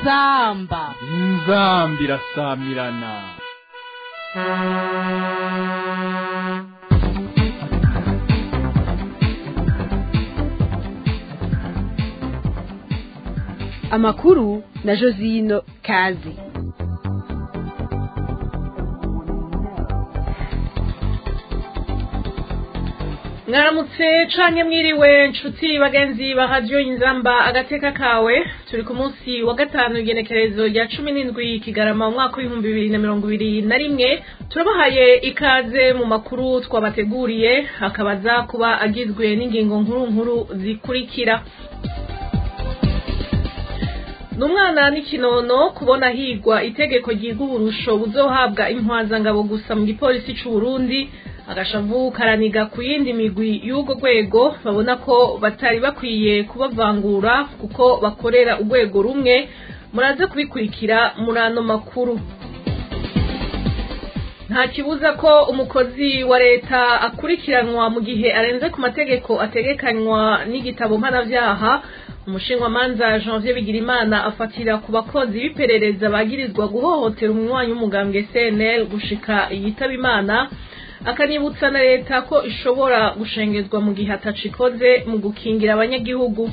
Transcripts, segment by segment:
inzamba inzambi irasamirana amakuru na josino kazi mwaramutse canke mwiriwe nshuti bagenzi ba radiyo inzamba agateka kawe turi ku munsi wa gatanu igenekerezo rya cumi n'indwi kigarama umwaka w'ibihumbi bibiri na mirongo ibiri na rimwe turabahaye ikaze mu makuru twabateguriye akabaza kuba agizwe n'ingingo nkuru nkuru zikurikira ni umwana n'ikinono kubona higwa itegeko ryiga uburusho buzohabwa intwazangabo gusa mu gipolisi c'u Burundi agashavu karaniga ku yindi migwi y'urwo rwego babona ko batari bakwiye kubavangura kuko bakorera urwego rumwe muraze kubikurikira muri ano makuru nta kibuza ko umukozi wa leta akurikiranwa mu gihe arenze ku mategeko ategekanywa n'igitabo mpanavyaha umushinwamanza janvier bigirimana afatira ku bakozi b'iperereza bagirizwa guhohotera umunywanyi w'umugambwe cnl gushika yitaba imana akanibutsa na leta ko ishobora gushengezwa mu gihe atacikoze mu gukingira abanyagihugu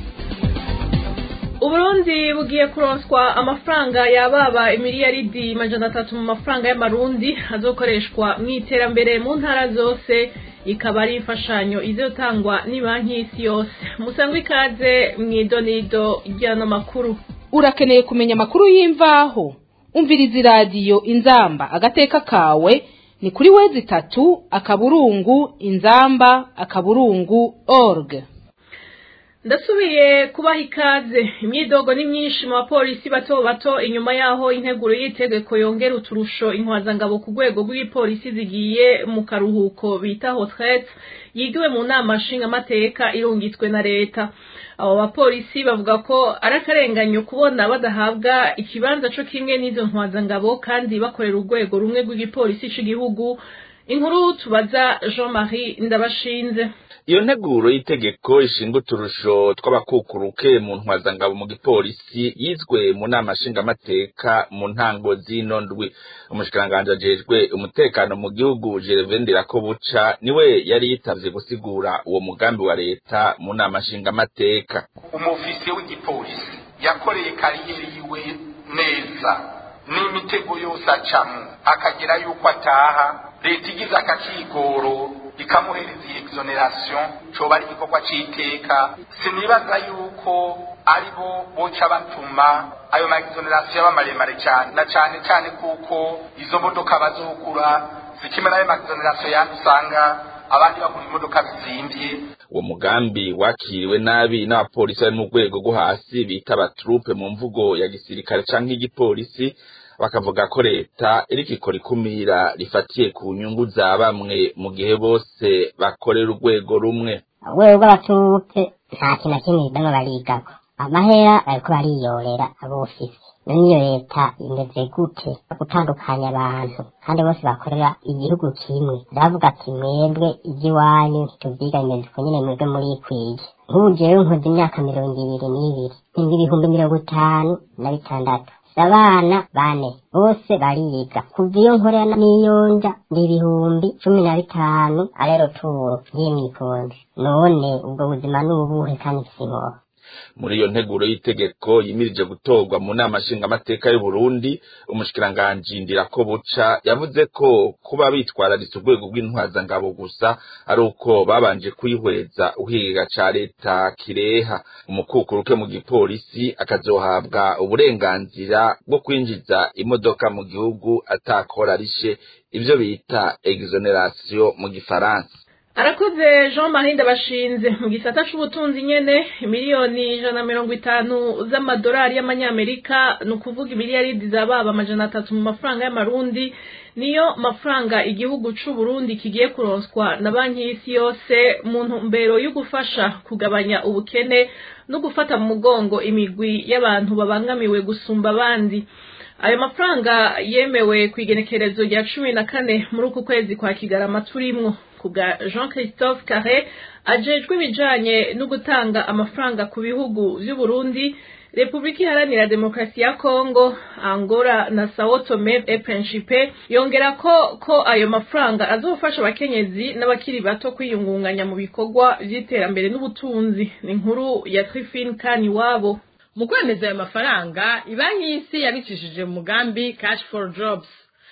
uburundi bugiye kuronswa amafaranga yababa imiliyaridi majana atatu mu mafaranga y'amarundi azokoreshwa mu iterambere mu ntara zose ikaba ari imfashanyo izotangwa banki y'isi yose musangwe ikaze mu idonido ry'ano makuru urakeneye kumenya amakuru y'imvaho umviriza iradiyo inzamba agateka kawe ni kuri wezi itatu akaburungu inzamba akaburungu org ndasubiye kubaha ikaze imyidogo ni myinshi mu bapolisi bato bato inyuma y'aho integuro y'itegeko yongera uturusho intwazangabo ku rwego rw'ipolisi zigiye mu karuhuko bita hotrete yigiwe mu nama nshingamateka irungitswe na leta abo bapolisi bavuga ko ari akarenganyo kubona badahabwa ikibanza co kimwe n'izo ntwazangabo kandi bakorera urwego rumwe rw'igipolisi c'igihugu inkuru tubaza jean marie ndabashinze iyo nteguro y'itegeko ishinga uturusho tw'abakukuruke mu ntwazangabo mu gipolisi yizwe mu nama nshingamateka mu ntango z'ino ndwi umushikiranganji ajejwe umutekano mu gihugu gerevendera ko buca niwe yari yitavye gusigura uwo mugambi wa leta mu nama nshingamateka umufisiye w'igipolisi yakoreye kariyeri yiwe neza n'imitego yose acamwo akagera yuko ataha leta igize akakigoro ikamuhereza iyi exoneration coba ari igikorwa c'iteka sinibaza yuko ari bo boca batuma ayo ma exoneration yaba maremare cyane na cane cane kuko izo modoka bazogura zikimwe n'ayo ma exoneration yandi usanga abandi bagura imodoka zizimvye uwo mugambi wakiriwe nabi n'abapolisi bari mu rwego rwo hasi bita abatrupe mu mvugo ya gisirikare canke igipolisi bakavuga ko leta iriko ikora ikumira rifatiye ku nyungu za bamwe mu gihe bose bakorera urwego rumwe urwego rw'abaturupe nta kintu na kimwe bamwe barigako amahera bariko bariyorera abofisi none iyo leta imeze gute gutandukanya abantu kandi bose bakorera igihugu kimwe ndavuga ati mwebwe iby'iwanyu ntitubyiga bimeze uko nyine mwebwe murikwiye nk'ubu jewe nkoze imyaka mirongo ibiri n'ibiri inga ibihumbi mirongo itanu na bitandatu abana bane bose bariga kuva iyo nkorera n'iyonja ni ibihumbi cumi na bitanu arero turo y'imyikonje none ubwo buzima ni ubuhe kandi sinkoha muri iyo nteguro y'itegeko yimirije gutorwa mu nama nshingamateka y'u Burundi umushikiranganji Ndirako buca yavuze ko kuba bitwararitse urwego rw'intwazangabo gusa ari uko babanje kwihweza uhiga ca leta kireha umukukuruke mu gipolisi akazohabwa uburenganzira bwo kwinjiza imodoka mu gihugu atakora rishe ivyo bita exoneration mu gifaransa arakoze jean marie ndabashinze mu gisata c'ubutunzi nyene miliyoni ijana na mirongo itanu z'amadolari y'amanyamerika ni ukuvuga imiliyaridi zababa amajana atatu mu mafaranga y'amarundi niyo mafaranga igihugu c'uburundi kigiye kuronswa na banki y'isi yose mu ntumbero yo gufasha kugabanya ubukene no gufata mu mugongo imigwi y'abantu babangamiwe gusumba abandi ayo mafaranga yemewe ku igenekerezo rya cumi na kane muri uku kwezi kwa kigarama turimwo kubwa jean christophe carre ajejwe ibijanye no gutanga amafaranga ku bihugu vy'uburundi repubulika iharanira demokarasi ya kongo angola na sao tome et principe yongera ko ko ayo mafaranga azofasha abakenyezi n'abakiri bato kwiyungunganya mu bikorwa vy'iterambere n'ubutunzi ni inkuru ya trifine kani wabo mu kwemeza ayo mafaranga ibanki y'isi yabicishije mu mugambi cash for jobs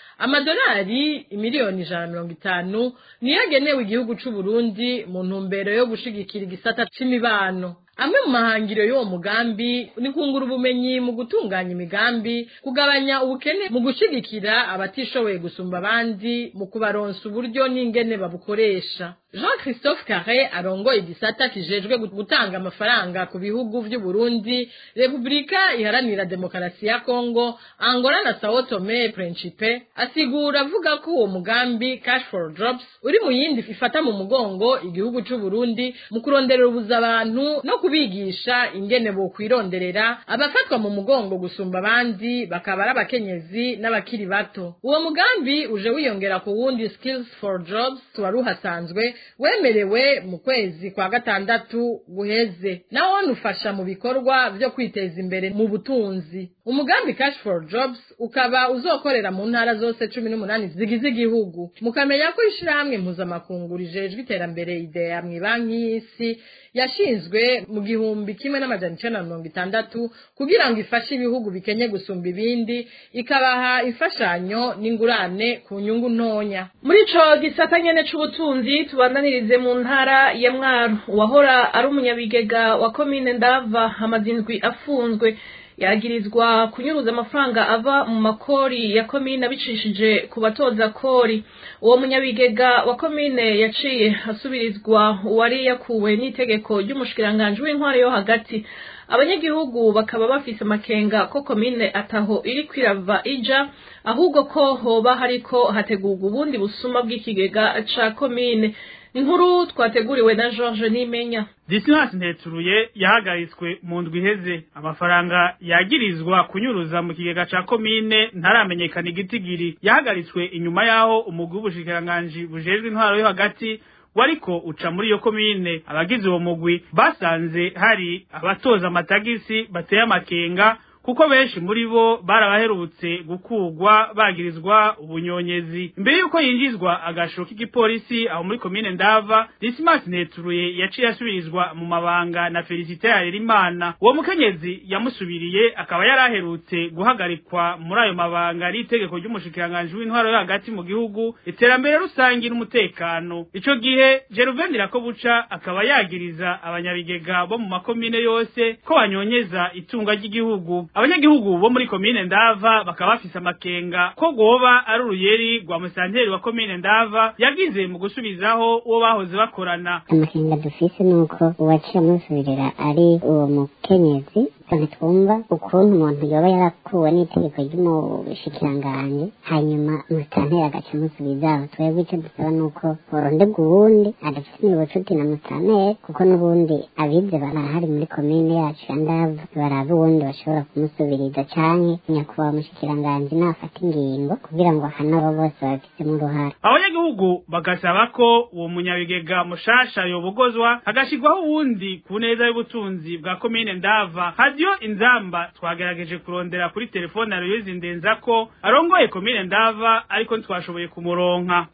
amadolari imiliyoni ijana na mirongo itanu niyo agenewe igihugu c'u Burundi mu ntumbero yo gushigikira igisata c'imibano amwe mu mahangiro y'uwo mugambi ni kungura ubumenyi mu gutunganya imigambi kugabanya ubukene mu gushigikira abatishoboye gusumba abandi mu kubaronsa uburyo n'ingene babukoresha jean christophe carre arongoye igisata kijejwe gutanga amafaranga ku bihugu vy'u Burundi repubulika iharanira demokarasi ya kongo angola na sao tome principe asigura avuga ko uwo mugambi cash for jobs uri mu yindi ifata mu mugongo igihugu c'u Burundi mu kuronderera ubuza abantu no kubigisha ingene bokwironderera abafatwa mu mugongo gusumba abandi bakaba ari abakenyezi n'abakiri bato uwo mugambi uje wiyongera ku wundi skills for jobs wari uhasanzwe wemerewe mu kwezi kwa gatandatu guheze nawo nufasha mu bikorwa vyo kwiteza imbere mu butunzi umugambi cash for jobs ukaba uzokorera mu ntara zose cumi n'umunani zigize igihugu mukamenya ko ishirahamwe mpuzamakungu rijejwe iterambere idea mw'ibanki y'isi yashinzwe mu gihumbi kimwe n'amajana icenda na mirongo itandatu kugira ngo ifashe ibihugu bikenye gusumba ibindi ikabaha imfashanyo n'ingurane ku nyungu ntonya muri ico gisata nyene c'ubutunzi tubandanirize mu ntara ya mwaro uwahora ari umunyabigega wa komine ndava amaze indwi afunzwe yagirizwa kunyuruza amafaranga ava mu makori ya komine abicishije ku batoza kori uwo munyabigega wa komine yaciye asubirizwa uwari yakuwe n'itegeko ry'umushikiranganji w'intwaro yo hagati abanyagihugu bakaba bafise amakenga ko komine ataho iri kwirava ija ahubwo ko hoba hariko hategurwa ubundi busuma bw'ikigega ca komine inkuru twateguriwe na George Nimenya Dismas Nteturuye yahagaritswe mu ndwi iheze amafaranga yagirizwa kunyuruza mu kigega ca komine ntaramenyekana igitigiri yahagaritswe inyuma yaho umugwi w'ubushikiranganji bujejwe intwaro yo hagati wariko uca muri iyo komine abagize uwo mugwi basanze hari abatoza amatagisi bateye amakenga kuko benshi muri bo barabaherutse gukugwa bagirizwa ubunyonyezi imbere yuko yinjizwa agasho k'igipolisi aho muri komine ndava Dismas Neturuye yaciye asubirizwa mu mabanga na Felicite Harerimana uwo mukenyezi yamusubiriye akaba yaraherutse guhagarikwa muri ayo mabanga n'itegeko ry'umushikiranganji w'intwaro yo hagati mu gihugu iterambere rusangi n'umutekano ico gihe Jeruven Rakobuca akaba yagiriza abanyabigega bo mu makomine yose ko banyonyeza itunga ry'igihugu abanyagihugu bo muri komine ndava bakaba bafise amakenga ko goba ari uruyeri rwa musanteri wa komine ndava yagize mu gusubizaho uwo bahoze bakorana amakenga dufise nuko uwaciye amusubirira ari uwo mukenyezi ntitwumva ukuntu umuntu yoba yarakuwe n'itegeko ry'umushikiranganji hanyuma musanteri agaca amusubizaho twebwe icyo dusaba nuko borondegwa uwundi adafite ubucuti na musanteri kuko n'ubundi abize barahari muri komine yacu ya ndava baraba uwundi bashobora kumusubiriza canke nyakubahwa mushikiranganji nafata ingingo kugira ngo hano abo bose babifitemo uruhara abanyagihugu bagasaba ko uwo munyabigega mushasha yobogozwa hagashirwaho uwundi ku neza y'ubutunzi bwa komine ndava hadiyo inzamba twagerageje kurondera kuri telefone aroyizi ndenza ko arongoye komine ndava ariko ntitwashoboye kumuronka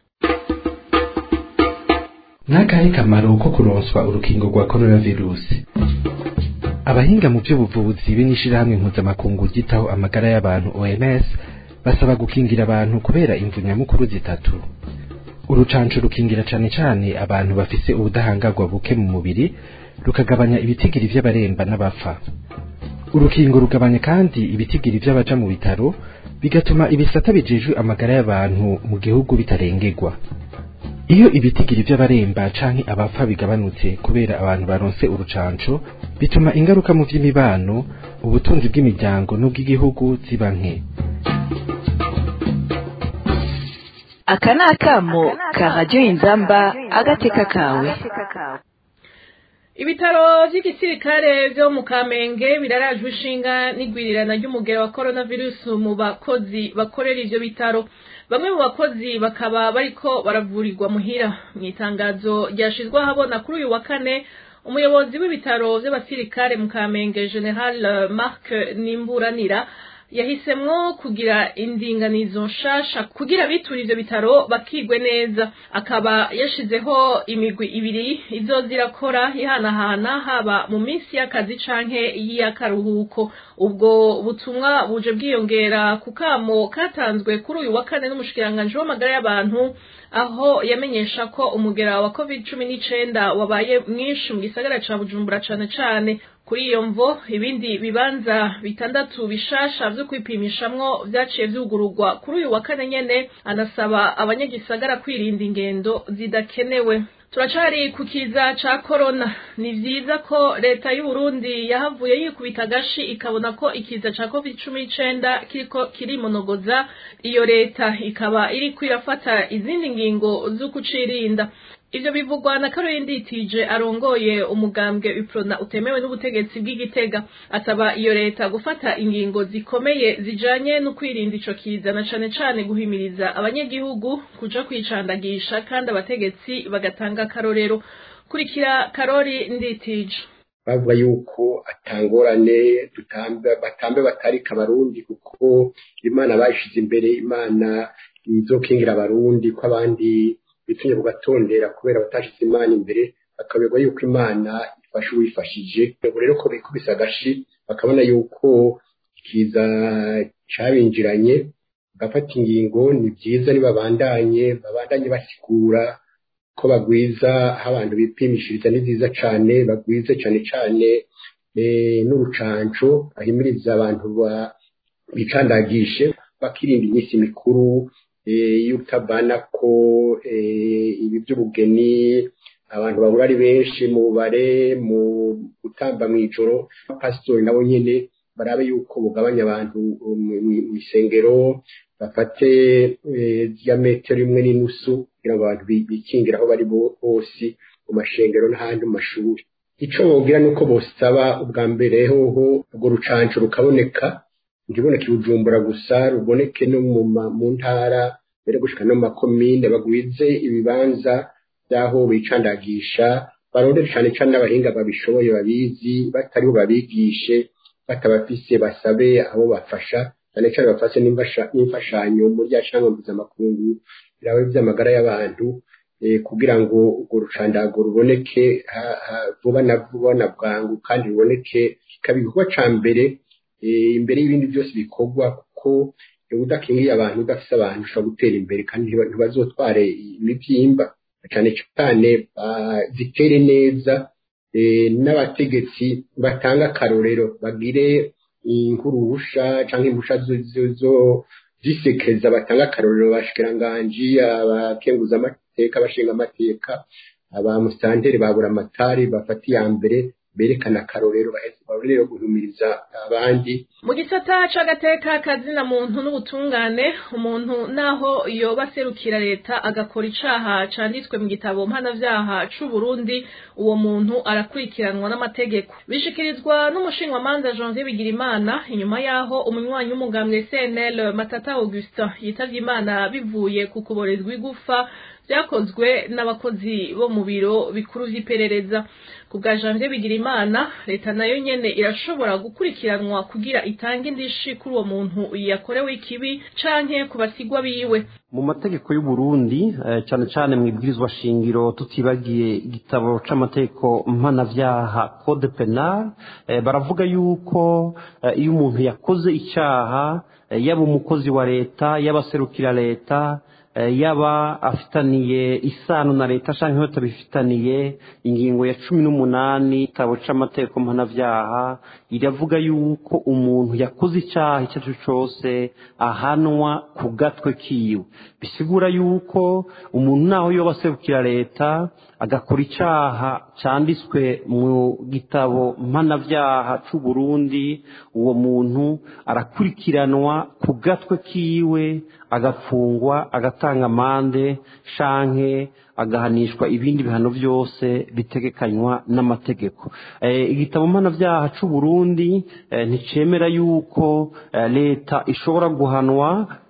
n'akahe kamaro ko kuronswa urukingo rwa coronavirusi abahinga mu by'ubuvuzi be n'ishirahamwe mpuzamakungu ryitaho amagara y'abantu OMS basaba gukingira abantu kubera imvu nyamukuru zitatu urucanco rukingira cane cane abantu bafise ubudahangarwa buke mu mubiri rukagabanya ibitigiri vy'abaremba n'abapfa urukingo rugabanya kandi ibitigiri vy'abaja mu bitaro bigatuma ibisata bijejwe amagara y'abantu mu gihugu bitarengerwa iyo ibitigiri vy'abaremba canke abapfa bigabanutse kubera abantu baronse urucanco bituma ingaruka mu vy'imibano ubutunzi bw'imiryango n'ubw'igihugu ziba nke aka ni akamo ka radiyo inzamba agateka kawe ibitaro vy'igisirikare vyo mu kamenge birarajwe ishinga n'igwirirana ry'umugera wa coronavirus mu bakozi bakorera ivyo bitaro bamwe mu bakozi bakaba bariko baravurirwa muhira mu itangazo ryashizwe ahabona kuri uyu wa kane umuyobozi w'ibitaro vy'abasirikare mu kamenge general mark nimburanira yahisemwo kugira indinganizo nshasha kugira abitura ivyo bitaro bakigwe neza akaba yashizeho imigwi ibiri izoza irakora ihanahana haba mu minsi y'akazi canke y'akaruhuko ubwo butumwa buje bwiyongera ku kamo katanzwe kuri uyu wa kane n'umushikiranganji w'amagara y'abantu aho yamenyesha ko umugera wa covid cumi n'icenda wabaye mwinshi mu gisagara ca bujumbura cane cane kuri iyo mvo ibindi bibanza bitandatu bishasha vyo kwipimishamwo vyaciye vyugururwa kuri uyu wa kane nyene anasaba abanyagisagara kwirinda ingendo zidakenewe turacari ku kiza ca korona ni vyiza ko leta y'uburundi yahavuye yikubita agashi ikabona ko ikiza ca covid cumi n'icenda kiriko kirimonogoza iyo leta ikaba iriko irafata izindi ngingo zo kucirinda ivyo bivugwa na Caroline Nditije arongoye umugambwe Uprona utemewe n'ubutegetsi bw'Igitega asaba iyo leta gufata ingingo zikomeye zijanye no kwirinda ico kiza na cane cane guhimiriza abanyagihugu kuja kwicandagisha kandi abategetsi bagatanga akarorero kurikira Karori Nditije bavuga yuko atangorane dutambe batambe batarika abarundi kuko imana bashize imbere imana izokingira abarundi ko abandi bitumye bugatondera kubera batashize imana imbere bakaberwa yuko imana ifasha uwifashije ubu rero ko bikubise agashi bakabona yuko ikiza cabinjiranye bagafata ingingo ni byiza nibabandanye babandanye basigura ko bagwiza aho abantu bipimishiriza ni byiza cane bagwize cane cane n'urucanco bahimiriza abantu bicandagishe bakirinda iminsi mikuru y'utabana ko ibi by'ubugeni abantu bahura ari benshi mu bubare mu gutamba mu ijoro pasitori nabo nyine barabe yuko bugabanya abantu mu isengero bafate ya metero imwe n'inusu kugira ngo abantu bikingire aho bari bose mu mashengero n'ahandi mu mashuri icyo bogira ni uko bosaba ubwa mbere hoho urwo rucanco rukaboneka ntiboneke bujumbura gusa ruboneke no mu ntara mbere gushika no mu makomine bagwize ibibanza by'aho bicandagisha barondere cane cane n'abahinga babishoboye babizi batariho babigishe batabafise basabe abo bafasha cyane cyane bafashe n'imfashanyo muri rya shanga mpuzamakungu birabe by'amagara y'abantu kugira ngo urwo rucandago ruboneke vuba na vuba na bwangu kandi ruboneke kikaba igikorwa ca mbere imbere y'ibindi byose bikorwa kuko udakingiye abantu udafise abantu ushobora gutera imbere kandi ntibazotware imibyimba cyane cyane zitere neza n'abategetsi batanga akarorero bagire inkurusha cyangwa impusha zo zisekeza batanga akarorero bashikiranganji abakenguza amateka abashinga amateka abamusitanteri babura amatari bafata iya mbere berekana akarorero barorero guhumiriza abandi mu gisata c'agateka kazina muntu n'ubutungane umuntu naho yoba aserukira leta agakora icaha canditswe mu gitabo mpanavyaha c'uburundi uwo muntu arakurikiranwa n'amategeko bishikirizwa n'umushinwamanza janvier bigirimana inyuma yaho umunywanyi w'umugambwe cnl matata augustin yitavye imana bivuye ku kuborezwa igufa vyakozwe n'abakozi bo mu biro bikuru vy'iperereza ku bwa janvier bigirimana leta nayo nyene irashobora gukurikiranwa kugira itange indishi kuri uwo muntu yakorewe ikibi canke ku basigwa biwe mu mategeko y'uburundi cyane cyane mu ibwirizwa shingiro tutibagiye igitabo c'amategeko mpanavyaha code penal baravuga yuko iyo umuntu yakoze icyaha yaba umukozi wa leta yaba aserukira leta yaba afitaniye isano na leta cyangwa batabifitaniye ingingo ya cumi n'umunani igitabo c'amategeko mpanavyaha iravuga yuko umuntu yakoze icyaha icyo ari cyo cyose ahanwa ku gatwe kiwe bisigura yuko umuntu naho yoba aserukira leta agakora icyaha cyanditswe mu gitabo mpanavyaha c'uburundi uwo muntu arakurikiranwa ku gatwe kiwe agafungwa agatanga amande shanke agahanishwa ibindi bihano byose bitegekanywa n'amategeko igitabo mpanavyaha c'uburundi nticemera yuko leta ishobora guhanwa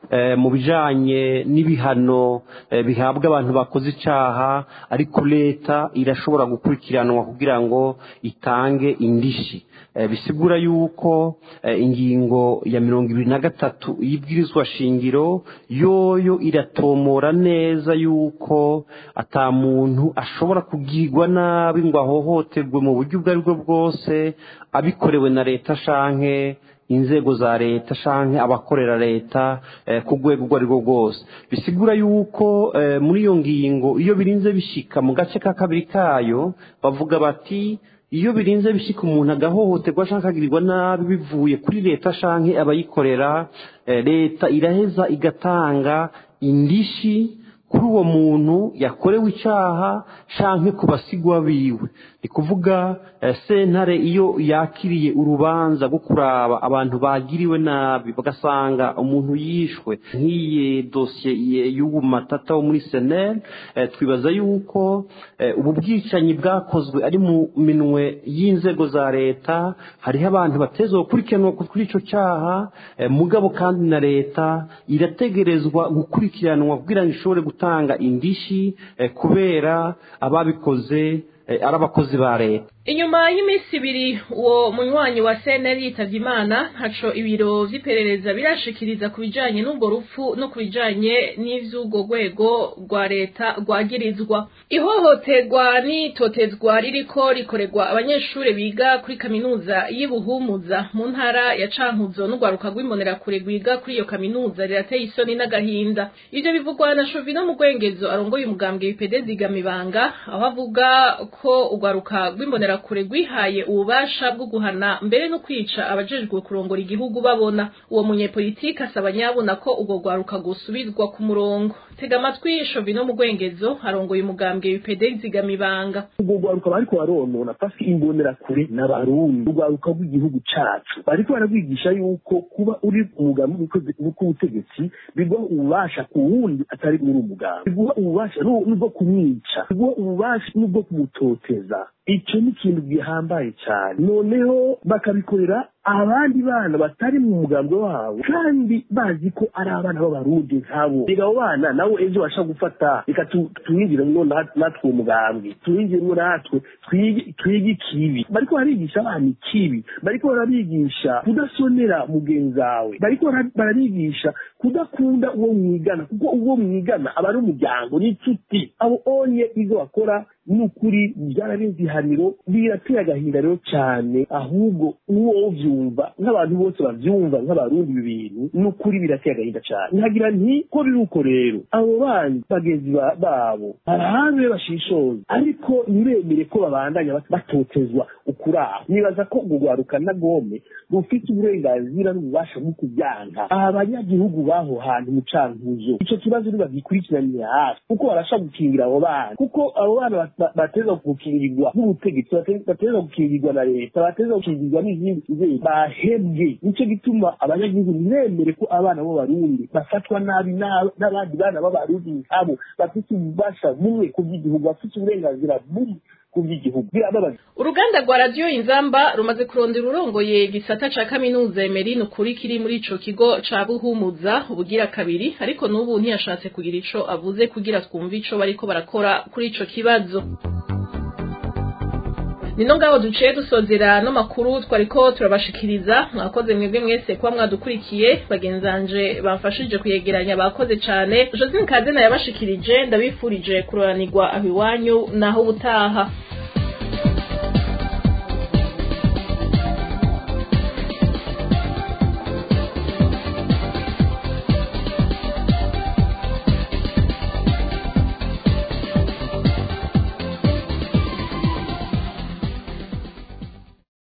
mu bijanye n'ibihano bihabwa abantu bakoze icaha ariko leta irashobora gukurikiranwa kugira ngo itange indishi bisigura yuko ingingo ya mirongo ibiri na gatatu y'ibwirizwa shingiro yoyo iratomora neza yuko ata muntu ashobora kugirwa nabi ngo ahohoterwe mu buryo ubwo ari bwo bwose abikorewe na leta shanke inzego za leta shanke abakorera leta ku rwego urwo ari rwo rwose bisigura yuko muri iyo ngingo iyo birinze bishika mu gace ka kabiri kayo bavuga bati iyo birinze bishika umuntu agahohoterwa cyangwa akagirirwa nabi bivuye kuri leta shanke abayikorera leta iraheza igatanga indishi kuri uwo muntu yakorewe icyaha shanke ku basigwa biwe ni kuvuga sentare iyo yakiriye urubanza rwo kuraba abantu bagiriwe nabi bagasanga umuntu yishwe nk'iyi dosiye y'ubu matata wo muri seneri twibaza yuko ubu bwicanyi bwakozwe ari mu minwe y'inzego za leta hariho abantu bateza gukurikiranwa kuri icyo cyaha mugabo kandi na leta irategerezwa gukurikiranwa kugira ngo ishobore gutanga indishi kubera ababikoze ari abakozi ba leta inyuma y'iminsi ibiri uwo munywanyi wa seneri yitavye imana ntaco ibiro vy'iperereza birashikiriza ku bijanye n'ubwo rupfu no ku bijanye n'ivy'urwo rwego rwa leta rwagirizwa ihohoterwa n'itotezwa ririko rikorerwa abanyeshure biga kuri kaminuza y'ubuhumuza mu ntara ya cankuzo n'urwaruka rw'imbonerakure rwiga kuri iyo kaminuza rirateye isoni n'agahinda ivyo bivugwa na shovino mu rwengezo arongoye umugambwe w'ipede zigamibanga aho avuga ko urwaruka rw'imbonera kure rwihaye ububasha bwo guhana mbere no kwica abajejwe kurongora igihugu babona uwo munyepolitiki asaba nyabona ko urwo rwaruka gusubizwa ku murongo tega amatwi shovino mu rwengezo arongoye umugambwe w'ipede zigamibanga urwo rwaruka bariko baronona pasi imbonera kure n'abarundi urwaruka rw'igihugu cacu bariko barabwigisha yuko kuba uri umugambi w'ubutegetsi biguha ububasha ku wundi atari muri umugambi biguha ububasha n'ubwo kumwica biguha ububasha n'ubwo kumutoteza icyo ni ikintu gihambaye cyane noneho bakabikorera abandi bana batari mu mugambi wabo kandi bazi ko ari abana b'abarundi nkabo reka abo bana nabo ejo basha gufata reka tuwinjiremo natwe uwo mugambi tuwinjiremo natwe twige ikibi bariko barabigisha abana ikibi bariko barabigisha kudasonera mugenzi wawe bariko barabigisha kudakunda uwo mwigana kuko uwo mwigana aba ari umuryango n'inshuti abo onye ibyo bakora ni ukuri byararenze ihaniro birateye agahinda rero cyane ahubwo uwo ubyumva nk'abantu bose babyumva nk'abarundi ibi bintu ni ukuri birateye agahinda cyane nkagira nti ko biri uko rero abo bandi bagenzi babo barahabe bashishoza ariko ntibemere ko babandanya batotezwa ukuraho nibaza ko urwo rwaruka na gome rufite uburenganzira n'ububasha bwo kubyanka aba banyagihugu b'aho hantu mu cankuzo icyo kibazo ntibagikurikiranire hafi kuko barasha gukingira abo bana kuko abo bana bateza gukingirwa n'ubutegetsi bateza gukingirwa na leta bateza gukingirwa n'izindi nzego bahebwe nicyo gituma abanyagihugu ntibemere ko abana b'abarundi bafatwa nabi n'abandi bana b'abarundi nkabo bafite ububasha bumwe ku by'igihugu bafite uburenganzira bumwe uruganda rwa radiyo inzamba rumaze kurondera urongoye gisata ca kaminuza emerine ukuri kiri muri ico kigo ca buhumuza ubugira kabiri ariko n'ubu ntiyashatse kugira ico avuze kugira twumve ico bariko barakora kuri ico kibazo nino ngabo duciye dusozera no makuru twariko turabashikiriza mwakoze mwebwe mwese kuba mwadukurikiye bagenzanje bamfashije kuyegeranya bakoze cane Josine Kadena yabashikirije ndabifurije kuroranirwa aho iwanyu naho ubutaha